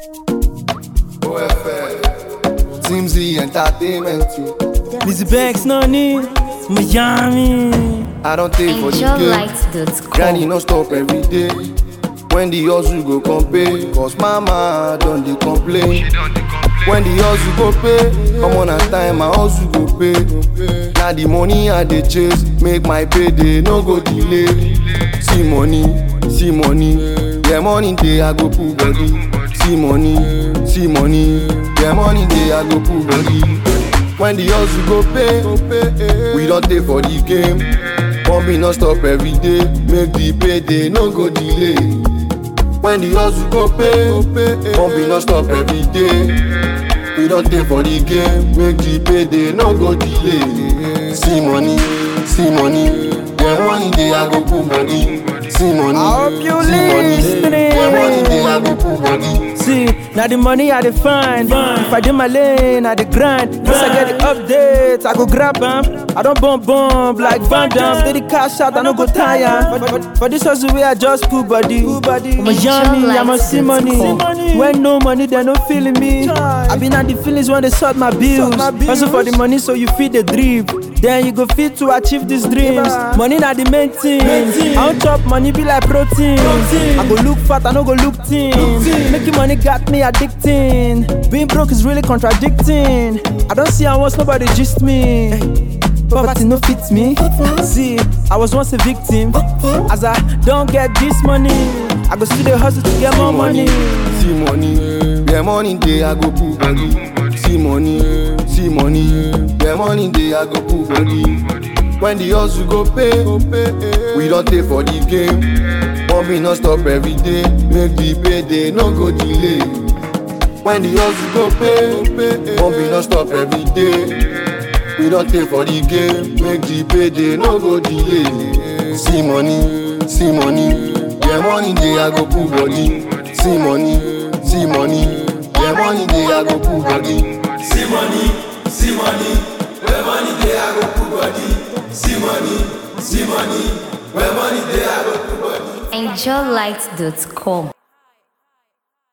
OFL, Teams E Entertainment. too. Lizzie Banks, no need. Miami. I don't take for the game. Granny AngelLight.com. no stop every day. When the hustle go come pay, cause mama don dey complain. When the hustle go pay, come on at time my hustle go pay. Na the money I dey chase, make my payday no go delay. See money, see money, yeah money dey I go put body. See money, see money, yeah money dey I go put body. When the hustle go pay, we don dey for the game. Pumping non stop every day, make the payday no go delay. When the hustle go pay, pumping non stop every day. We don dey for the game, make the payday no go delay. See money, see money, yeah money dey I go put body. See money, I hope you see money, listening. yeah money dey I go put body. See, now the money I dey find. If I do my lane, I dey grind. Once I get the updates, I go grab 'em. I don't bump bump like Van Damme. Steady cash out, I no go tire. For, for, for this hustle way, I just pull body. Miami, I must see money. When no money, they no feeling me. I been at the feelings when they sort my bills. Hustle for the money, so you feed the drip. Then you go fit to achieve these dreams. Money na the main thing. I don't chop money be like protein. I go look fat, I no go look thin. Making money got me addicting. Being broke is really contradicting. I don't see how once nobody gist me. Poverty no fits me. See, I was once a victim. As I don't get this money, I go still the hustle to get more money. See money, yeah money dey I go put body. See money, see money, yeah money dey I go put body. When the hustle go pay, we don dey for the game. Pumping non stop every day, make the payday no go delay. When the hustle go pay, pumping non stop every day. We don dey for the game, make the payday no go delay. See money, see money, yeah money dey I go put body. See money, see money, yeah money dey I go put body. See money, see money, where money dey I go put body. See money, see money, where money dey I go put body. AngelLight.com.